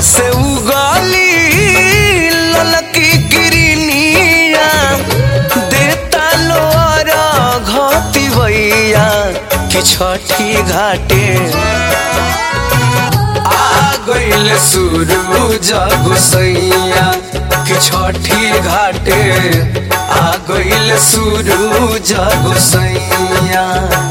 से उगली ललकी किरनिया देता लोर घती भैया कि छठी घाटे आ गइल सूरज गोसैया कि छठी घाटे आ गइल सूरज गोसैया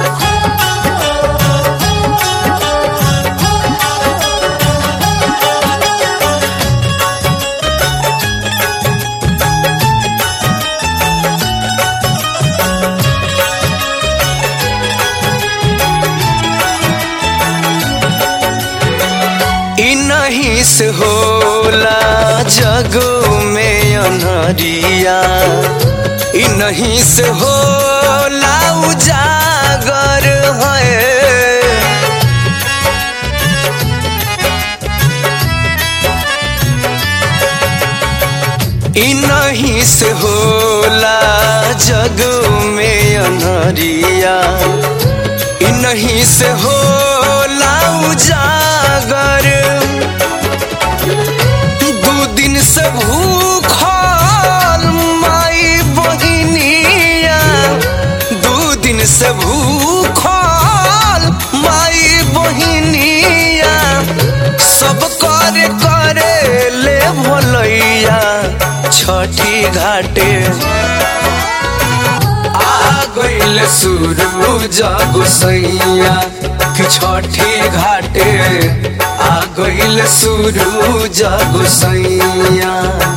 इ नहीं से होला जग में अनहरिया इ नहीं से होला उजागर है इ नहीं से होला जग में अनहरिया इ नहीं से होला उजागर दू दिन से भूखल माई बहिनिया दू दिन से भूखल माई बहिनिया सब करे करे ले भलैया छठी घाटे आ गइल सूरज गोसैया कि छठी घाटे आ गइल सूरज गोसैया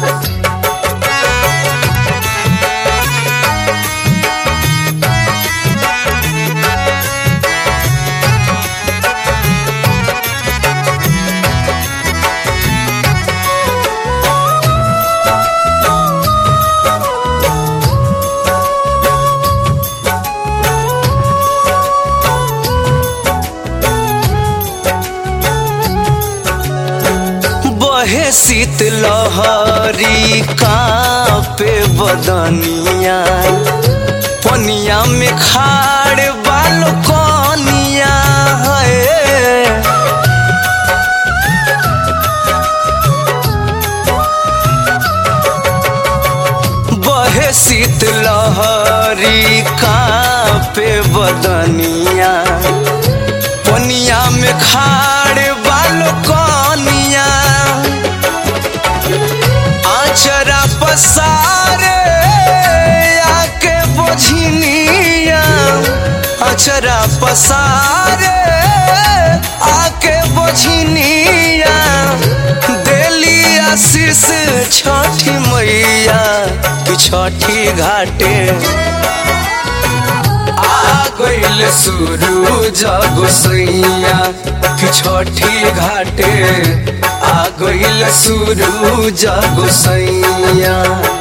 बहे शीत लहरी कापे बदनिया पनिया में खाड़ बालो कनिया है बहे शीत लहरी कापे बदनिया पनिया में खाड़ बालो कनिया आचरा पसारे आके बोझिनिया आचरा पसारे आके बोझिनिया देली आशीष छठी मैया कि छठी घाटे आ गइल सूरज गोसैया कि छठी घाटे आ गइल सूरज गोसैया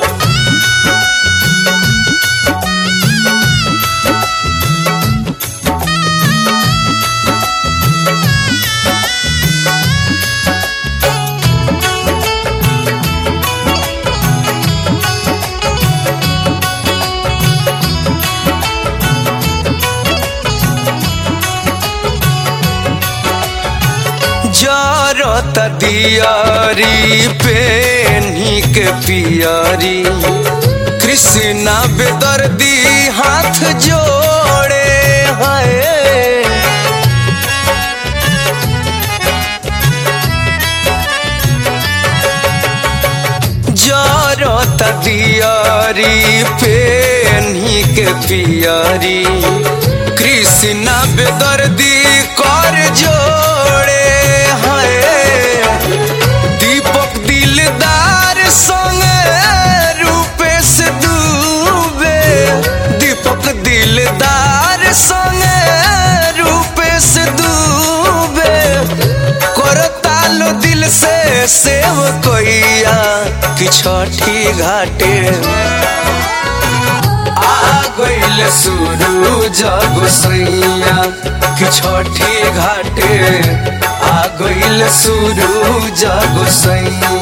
जरत दियारी पेन्ही के पियरी कृष्णा बेदर्दी हाथ जोड़े है जरत दियारी पेन्ही के पियरी कृष्णा बेदर्दी कर जोड़े है दीपक दिलदार संगे रूपेश दुबे दीपक दिलदार संगे रूपेश दुबे करतालो दिल से सेव कोइया कि छठी घाटे आ गइल सूरज गोसैया कि छठी घाटे आ गइल सूरज गोसैया